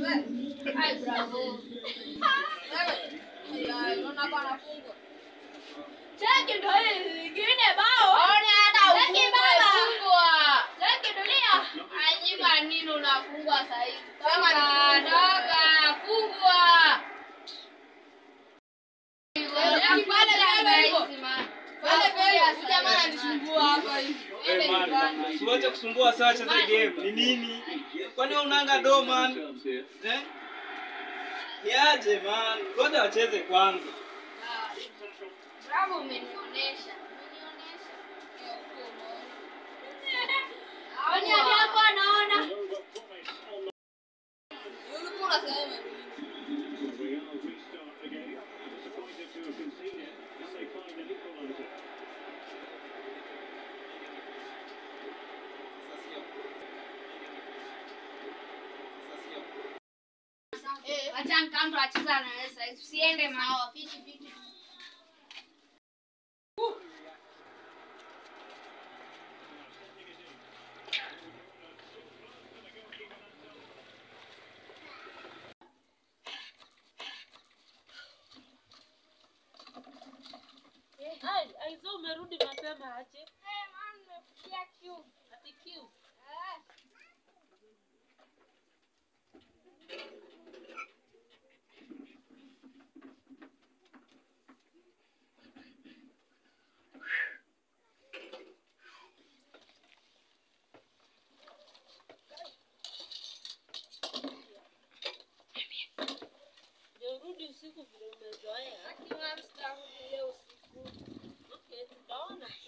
Ai, bravo. Wewe. Ya, unaona hapa anafungwa. Cheki ndo hili lingine bao. Ona hata Cheki ufungwe, baba. fungwa. Cheki dunia. Anyima nini unafungwa sasa hivi? Kama ni Toka, fungwa. toka, fungwa. Cheki pale pale hivyo. Pale pale huyu jamaa ananisumbua hapa hivi. Eh, man, usiwache kusumbua saa cheza game. Ni nini? Kwani wewe unanga do man? Eh? Niaje man? Ngoja wacheze kwanza. Bravo, umenionyesha. Umenionyesha. Eh, huko unaona. Kwani hadi hapo anaona? Ulikuwa unasema Acha Nkando acheza na wewe sasa. Usiende mao. Fiti fiti. Ai, aizo umerudi mapema aje? Eh, man, nimefikia kiu. Ati kiu. Eh. Ndio urudi usiku vile umezoea. Ati man, sitarudi leo usiku. Okay, tutaona tu.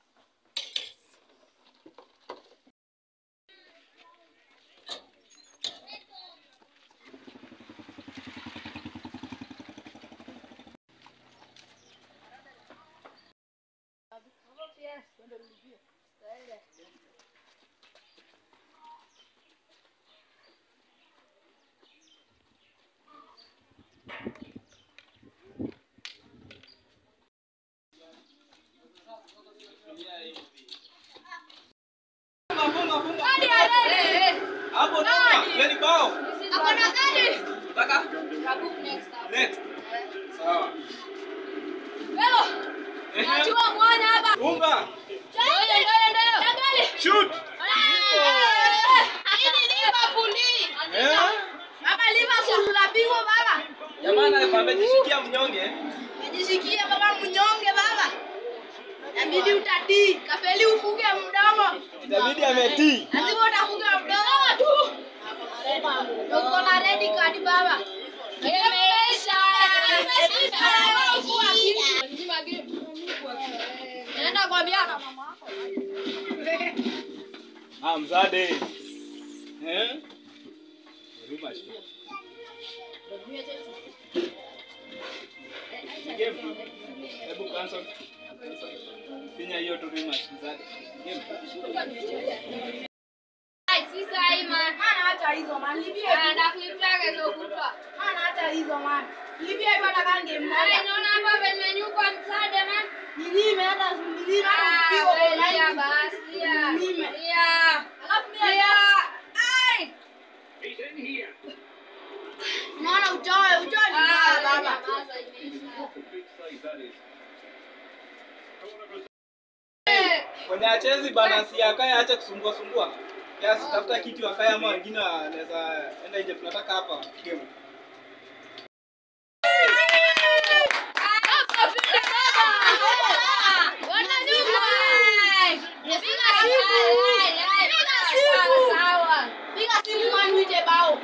Funga, funga, funga. Eh, eh. Hapo toka. Yeni bao. Hakuna kadi. Taka? Rabu next up. Next. Eh. Sawa. Wewe, Ehe. najua mwanya hapa. Funga. Ndio ndio ndio. Angalia. Shoot. Hii ni Liverpool. Eh? Baba Liverpool tunapigwa baba. Jamani, pamejishikia mnyonge. Najishikie baba mnyonge baba. Inabidi utatii. Kafeli ufunge mdomo. Itabidi ametii. Lazima utafunga mdomo tu. Uko na red card baba. Imeisha. Naenda kuambia na mama yako. Ah, mzade. Eh? Rematch. Game. Hebu cancel. Finya hiyo tu rematch mzade. Game. Ai, si sahi man. Maana hata hizo man lipie. Ah, ndakulipia kesho kutwa. Maana hata hizo man. Lipie tu hata kama game Ai, moja. naona hapa pemenyuka msaada man. Ninyime hata ninyime hata Ah, kupigwa kwa wewe line. ya basi ya. Mime. Ya. Alafu mimi Ya. Ai. Unaona utoe, utoe ni Ah, mbaya, baba. nyamaza, imeisha. Eh. Kwenye achezi bana si akaye acha kusumbua sumbua. Kiasi tafuta kiti wakae ama wengine wanaweza enda nje tunataka hapa game. Piga simu man uite bao.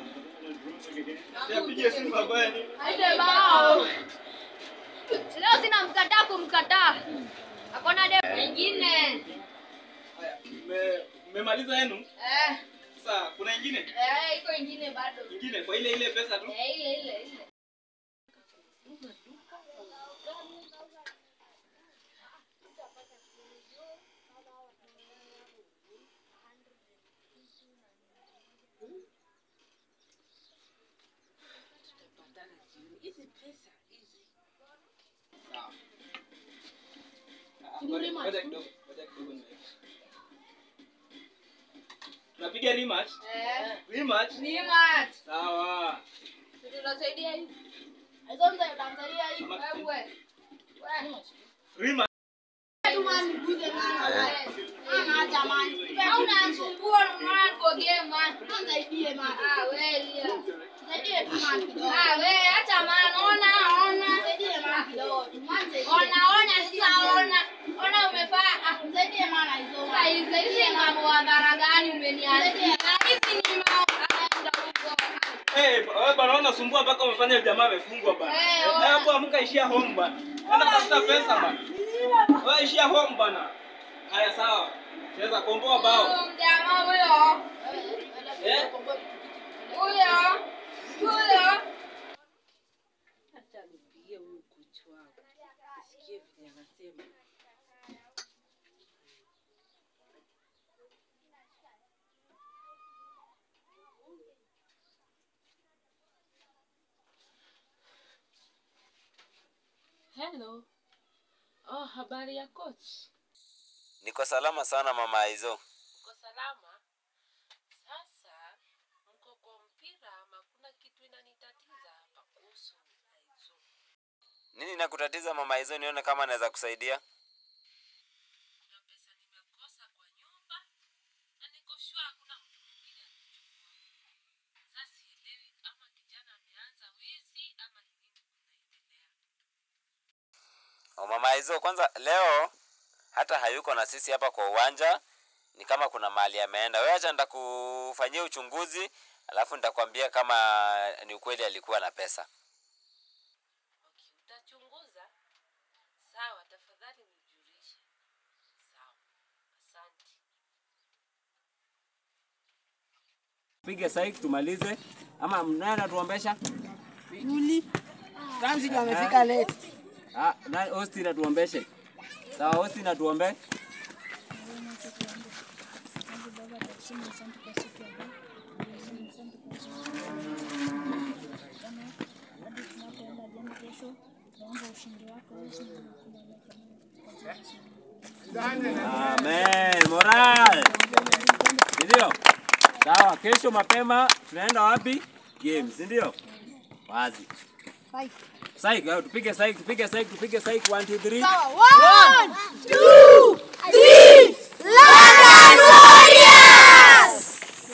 Yapige simu babaye ni. Uite bao. Leo sina mkataa kumkataa. Akona de Wengine. Haya, mme- mmemaliza yenu? Eh, Sasa kuna ingine? eh, iko ingine bado. Ingine kwa ile ile pesa tu. Eh, ile ile ile. Hizi pesa hizi. Sawa. Ah, Ngoja ngoja kidogo, ngoja kidogo niweke. Tunapiga rematch. Eh. Rematch. Ni match. Sawa. Tunasaidia hivi. Hizo mzee utamsaidia hivi. Wewe. Wewe. Rematch. Tuma niguze mama wewe. Mama jamani. Hauna ansumbua unaona niko game man. Nisaidie man. Ah wewe lia. Nisaidie tu man kidogo. Ah wewe acha man ona ona. Nisaidie man kidogo. Ona ona sasa ona. Ona umefaa. Ah nisaidie man hizo. Sasa hizi hizi mambo wa dhara gani umenianzia? Hizi ni mambo. Eh, wewe bana unasumbua mpaka umefanya jamaa amefungwa bana. Eh, Eh, ona. hapo amka ishia home bana. Nenda tafuta pesa bana. Wewe ishia home bana. Haya sawa. Cheza komboa bao. Jamaa huyo. Eh? Huyo. Huyo. Acha nipigie huyu kocha wangu. Nisikie vile anasema. Hello. Oh, habari ya coach? Niko salama sana mama hizo. Uko salama? Sasa mko kwa mpira ama kuna kitu inanitatiza hapa kuhusu hizo? Nini nakutatiza mama hizo nione kama naweza kusaidia? Kuna pesa nimekosa kwa nyumba na niko sure hakuna mtu mwingine anachukua. Sasa sielewi ama kijana ameanza wizi ama ni nini kunaendelea. O mama hizo kwanza leo hata hayuko na sisi hapa kwa uwanja. Ni kama kuna mahali ameenda. Wewe acha nitakufanyia uchunguzi alafu nitakwambia kama ni ukweli alikuwa na pesa. Okay, utachunguza? Sawa, tafadhali nijulishe. Sawa, asante. Pige saiki tumalize ama nani anatuombesha? Ramsi ndio amefika late. Ah, nani Austin atuombeshe. Sawa, Austin atuombe. Amen. Moral. Ndio. Sawa, kesho mapema tunaenda wapi? Games, ndio? Wazi. Saik, au tupige saik, tupige saik, tupige saik 1 2 3. One, two, three. London Warriors.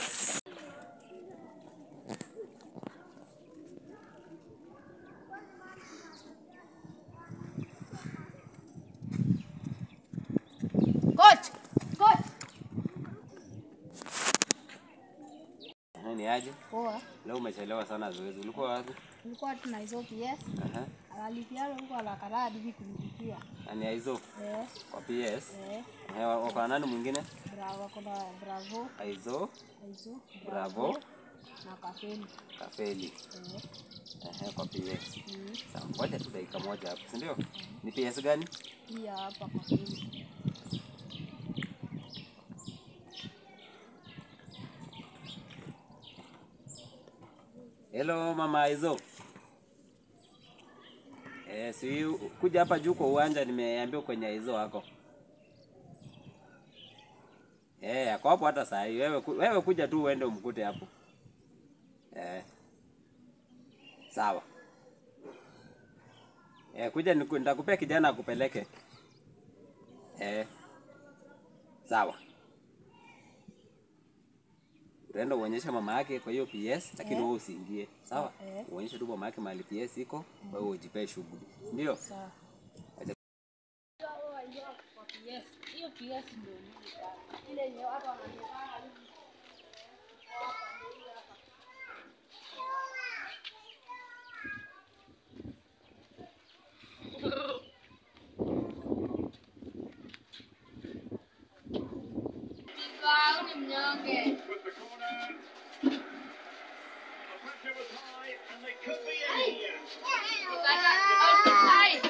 Coach, coach. Eh, Ni aje? Poa, Leo umechelewa sana zoezi. Ulikuwa wapi? tulikuwa tuna hizo PS, Aha. alalipiano huko anakataa hivi kulipikia. Na Ni hizo Eh, kwa PS. eh, Eh, wa- wako na nani mwingine? bravo, kuna bravo, Aizo, hizo, Bravo, na kafeni. Kafeli. Eh, Ehe, kwa PS. mm, Sawa, ngoja tu dakika moja hapo, si ndio? Ni PS gani? hii ya hapa kafeni. Hello mama Aizo. Eh, si kuja hapa juu kwa uwanja nimeambiwa kwenye Aizo wako. Eh, ako hapo hata saa hii. Wewe, ku- wewe kuja tu uende umkute hapo. Eh. Sawa. Eh, kuja niku- nitakupea kijana akupeleke. Eh. Sawa. Utaenda uonyeshe mama yake kwa hiyo PS lakini wewe usiingie. Sawa? Eh. Uonyeshe tu mama yake mahali PS iko, wewe ujipee shughuli. Ndio? Sawa. Yes, hiyo PS ndio nini bana. Ile yenye watu wanatokana hivi. Mzao ni mnyonge. Ukata outside.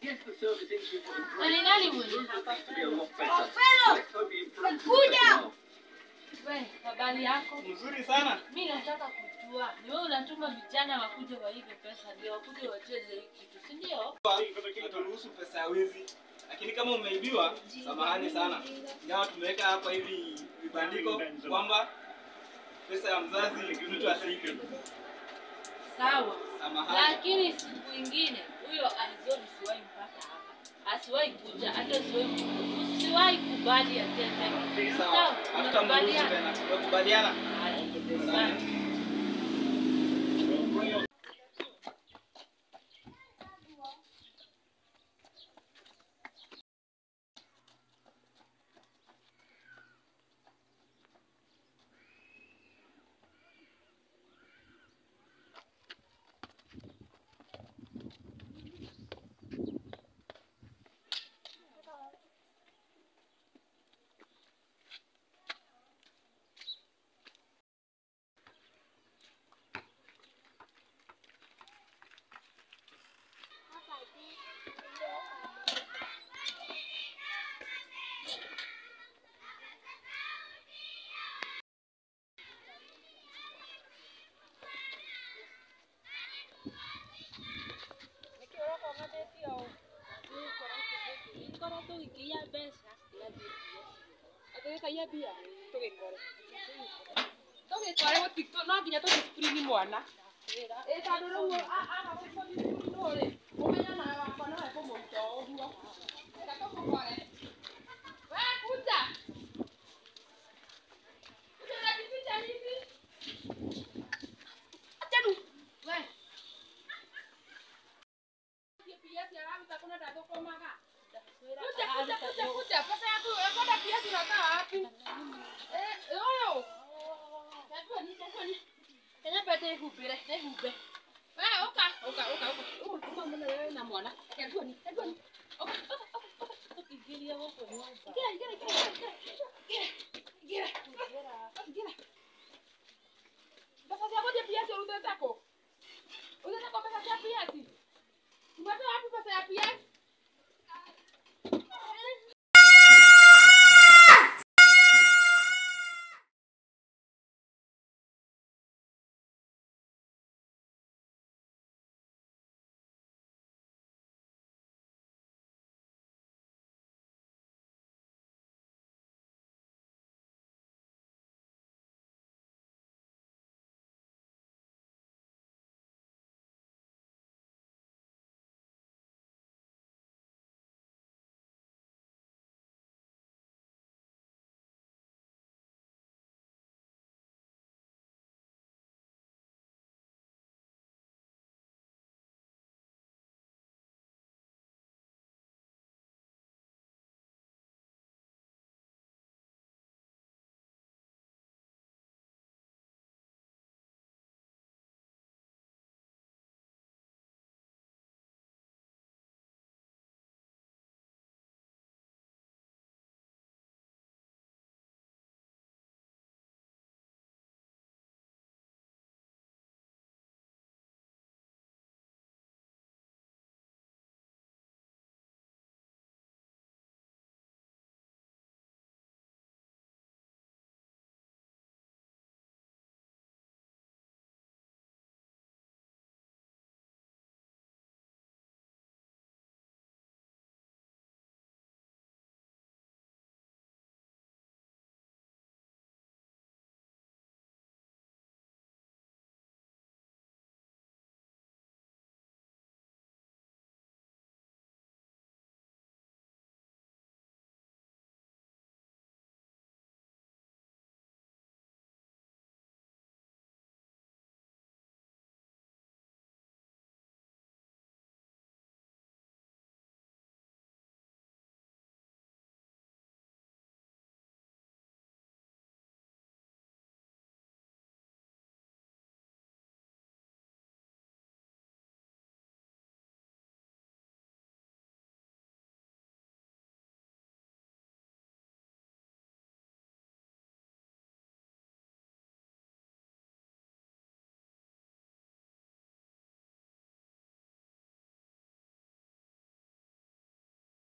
Na ni nani mwenye hapa? Kuja. We, habari yako? Mzuri sana. Mi nataka kujua ni wewe unatuma vijana wakuje waibe pesa ndio wakuje wacheze hii kitu, si ndio? Haturuhusu pesa ya wizi. Lakini kama umeibiwa, samahani sana. Ingawa tumeweka hapa hivi vibandiko kwamba pesa ya mzazi mtu asiibe. Sawa, Samahani. lakini siku ingine huyo Aizoni siwahi mpata hapa, asiwahi kuja, hata usiwahi usiwahi kubali atende. Sawa. Sawa, Hatutamruhusu tunakubaliana? tena. Tunakubaliana. Haya, asante. tũgĩtware gũtikũ no nginya tũgĩcukuru-inĩ mwana ĩ tondũ rĩu aga gũthiĩ cukuru-inĩ rĩ ũmenyanaga wakwa no ekũmũruta o ũguo reka tũmũkore we kuja kuja unajificha hivi Achenu. We. PS araruta kuna ndathũkũmaga kuja kuja kuja kuja pesa yaku kwenda PS unakaa wapi Eh, ũyũ Ndakoni, ndakoni. Kenya pete ihumbĩre, ihumbe. We, ũka, ũka, ũka, ũka. Ũka, ũka mũno wewe na mwana. Reke ndakoni, ndakoni. Ũka, ũka, ũka, ũka. Tũkĩingĩria gũkũ nyũmba. Ingĩra, ingĩra, ingĩra, ingĩra. Ingĩra. Ingĩra. Ingĩra. Mbeca cia gũthiĩ biacara ũrutĩte kũ?